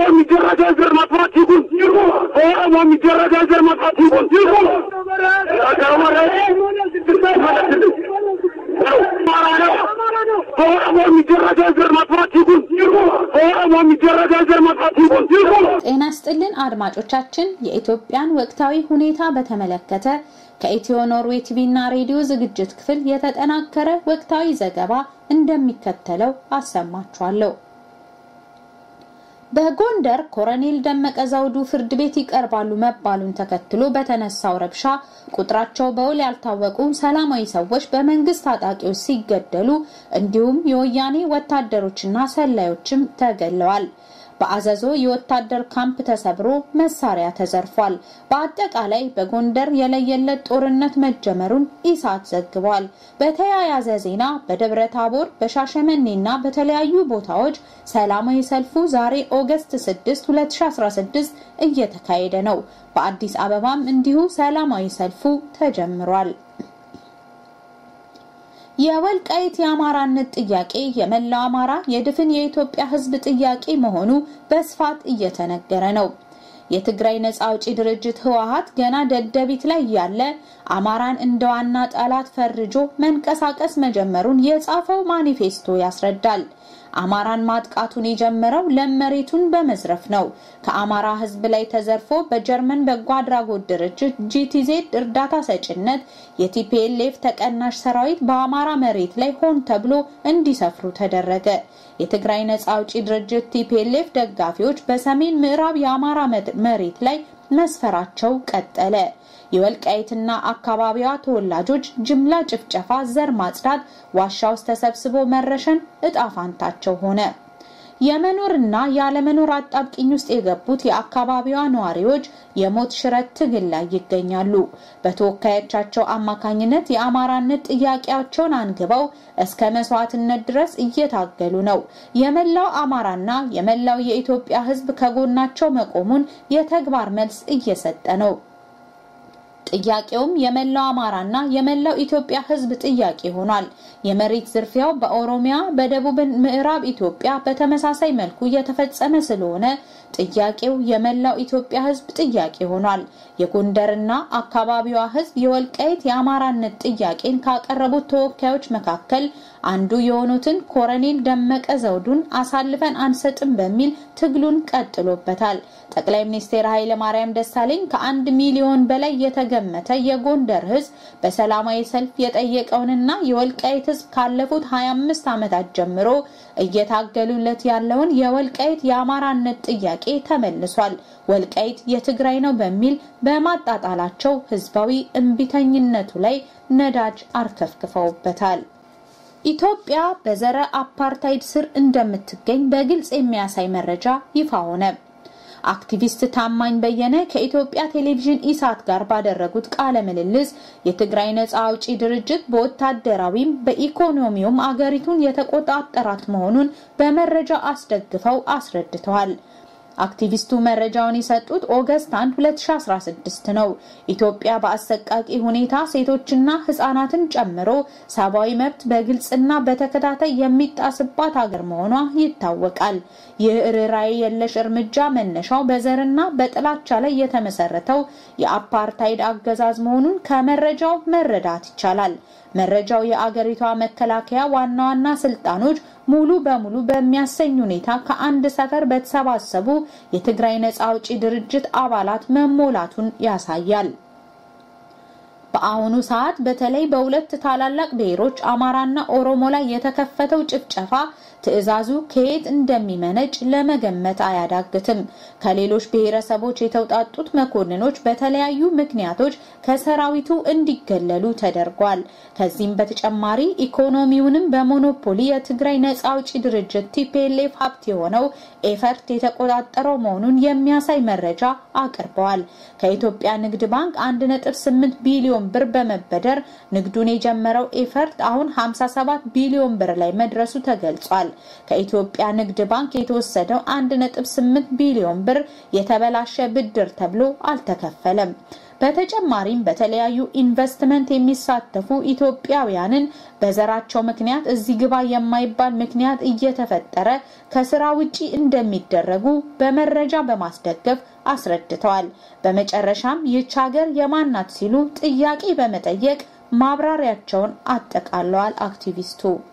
የሚደረገ ዘር ማጥፋት ይቁም። በኦሮሞ የሚደረገ ዘር ማጥፋት ይቁም። በኦሮሞ የሚደረገ ዘር ማጥፋት ይቁም። በኦሮሞ የሚደረገ ዘር ማጥፋት ይቁም። ጤና ስጥልን አድማጮቻችን፣ የኢትዮጵያን ወቅታዊ ሁኔታ በተመለከተ ከኢትዮ ኖርዌይ ቲቪ እና ሬዲዮ ዝግጅት ክፍል የተጠናከረ ወቅታዊ ዘገባ እንደሚከተለው አሰማችኋለሁ። በጎንደር ኮሎኔል ደመቀ ዘውዱ ፍርድ ቤት ይቀርባሉ መባሉን ተከትሎ በተነሳው ረብሻ ቁጥራቸው በውል ያልታወቁ ሰላማዊ ሰዎች በመንግስት ታጣቂዎች ሲገደሉ እንዲሁም የወያኔ ወታደሮችና ሰላዮችም ተገለዋል። በአዘዞ የወታደር ካምፕ ተሰብሮ መሳሪያ ተዘርፏል። በአጠቃላይ በጎንደር የለየለት ጦርነት መጀመሩን ኢሳት ዘግቧል። በተያያዘ ዜና በደብረ ታቦር በሻሸመኔና በተለያዩ ቦታዎች ሰላማዊ ሰልፉ ዛሬ ኦገስት 6 2016 እየተካሄደ ነው። በአዲስ አበባም እንዲሁ ሰላማዊ ሰልፉ ተጀምሯል። የወልቃይት የአማራነት ጥያቄ የመላው አማራ የድፍን የኢትዮጵያ ሕዝብ ጥያቄ መሆኑ በስፋት እየተነገረ ነው። የትግራይ ነጻ አውጪ ድርጅት ህወሓት ገና ደደቢት ላይ ያለ አማራን እንደ ዋና ጠላት ፈርጆ መንቀሳቀስ መጀመሩን የጻፈው ማኒፌስቶ ያስረዳል። አማራን ማጥቃቱን የጀመረው ለም መሬቱን በመዝረፍ ነው። ከአማራ ህዝብ ላይ ተዘርፎ በጀርመን በጎ አድራጎት ድርጅት ጂቲዜድ እርዳታ ሰጭነት የቲፒኤልኤፍ ተቀናሽ ሰራዊት በአማራ መሬት ላይ ሆን ተብሎ እንዲሰፍሩ ተደረገ። የትግራይ ነጻ አውጪ ድርጅት ቲፒኤልኤፍ ደጋፊዎች በሰሜን ምዕራብ የአማራ መሬት ላይ መስፈራቸው ቀጠለ። የወልቃይትና አካባቢዋ ተወላጆች ጅምላ ጭፍጨፋ፣ ዘር ማጽዳት፣ ዋሻ ውስጥ ተሰብስቦ መረሸን እጣ ፋንታቸው ሆነ። የመኖርና ያለመኖር አጣብቂኝ ውስጥ የገቡት የአካባቢዋ ነዋሪዎች የሞት ሽረት ትግል ላይ ይገኛሉ። በተወካዮቻቸው አማካኝነት የአማራነት ጥያቄያቸውን አንግበው እስከ መስዋዕትነት ድረስ እየታገሉ ነው። የመላው አማራና የመላው የኢትዮጵያ ሕዝብ ከጎናቸው መቆሙን የተግባር መልስ እየሰጠ ነው። ጥያቄውም የመላው አማራና የመላው ኢትዮጵያ ህዝብ ጥያቄ ሆኗል። የመሬት ዝርፊያው በኦሮሚያ፣ በደቡብ ምዕራብ ኢትዮጵያ በተመሳሳይ መልኩ እየተፈጸመ ስለሆነ ጥያቄው የመላው ኢትዮጵያ ህዝብ ጥያቄ ሆኗል። የጎንደርና አካባቢዋ ህዝብ የወልቃይት የአማራነት ጥያቄን ካቀረቡት ተወካዮች መካከል አንዱ የሆኑትን ኮሎኔል ደመቀ ዘውዱን አሳልፈን አንሰጥም በሚል ትግሉን ቀጥሎበታል። ጠቅላይ ሚኒስትር ኃይለ ማርያም ደሳለኝ ከአንድ ሚሊዮን በላይ የተገመተ የጎንደር ህዝብ በሰላማዊ ሰልፍ የጠየቀውንና የወልቃይት ህዝብ ካለፉት 25 ዓመታት ጀምሮ እየታገሉለት ያለውን የወልቃይት የአማራነት ጥያቄ ተመልሷል። ወልቃይት የትግራይ ነው በሚል በማጣጣላቸው ህዝባዊ እምቢተኝነቱ ላይ ነዳጅ አርከፍክፈውበታል። ኢትዮጵያ በዘረ አፓርታይድ ስር እንደምትገኝ በግልጽ የሚያሳይ መረጃ ይፋ ሆነ። አክቲቪስት ታማኝ በየነ ከኢትዮጵያ ቴሌቪዥን ኢሳት ጋር ባደረጉት ቃለ ምልልስ የትግራይ ነጻ አውጪ ድርጅት በወታደራዊም በኢኮኖሚውም አገሪቱን የተቆጣጠራት መሆኑን በመረጃ አስደግፈው አስረድተዋል። አክቲቪስቱ መረጃውን የሰጡት ኦገስት 1 2016 ነው። ኢትዮጵያ በአሰቃቂ ሁኔታ ሴቶችና ህጻናትን ጨምሮ ሰብአዊ መብት በግልጽና በተከታታይ የሚጣስባት ሀገር መሆኗ ይታወቃል። ይህ ርኅራኄ የለሽ እርምጃ መነሻው በዘርና በጥላቻ ላይ የተመሰረተው የአፓርታይድ አገዛዝ መሆኑን ከመረጃው መረዳት ይቻላል። መረጃው የአገሪቷ መከላከያ ዋና ዋና ስልጣኖች ሙሉ በሙሉ በሚያሰኝ ሁኔታ ከአንድ ሰፈር በተሰባሰቡ የትግራይ ነጻ አውጪ ድርጅት አባላት መሞላቱን ያሳያል። በአሁኑ ሰዓት በተለይ በሁለት ታላላቅ ብሔሮች አማራና ኦሮሞ ላይ የተከፈተው ጭፍጨፋ ትዕዛዙ ከየት እንደሚመነጭ ለመገመት አያዳግትም። ከሌሎች ብሔረሰቦች የተውጣጡት መኮንኖች በተለያዩ ምክንያቶች ከሰራዊቱ እንዲገለሉ ተደርጓል። ከዚህም በተጨማሪ ኢኮኖሚውንም በሞኖፖሊ የትግራይ ነጻ አውጪ ድርጅት ቲፒኤልኤፍ ሀብት የሆነው ኤፈርት የተቆጣጠረው መሆኑን የሚያሳይ መረጃ አቅርበዋል። ከኢትዮጵያ ንግድ ባንክ 1.8 ቢሊዮን ብር በመበደር ንግዱን የጀመረው ኤፈርት አሁን 57 ቢሊዮን ብር ላይ መድረሱ ተገልጿል። ከኢትዮጵያ ንግድ ባንክ የተወሰደው 1.8 ቢሊዮን ብር የተበላሸ ብድር ተብሎ አልተከፈለም። በተጨማሪም በተለያዩ ኢንቨስትመንት የሚሳተፉ ኢትዮጵያውያንን በዘራቸው ምክንያት እዚህ ግባ የማይባል ምክንያት እየተፈጠረ ከስራ ውጪ እንደሚደረጉ በመረጃ በማስደገፍ አስረድተዋል። በመጨረሻም ይህች ሀገር የማናት ሲሉ ጥያቄ በመጠየቅ ማብራሪያቸውን አጠቃለዋል አክቲቪስቱ።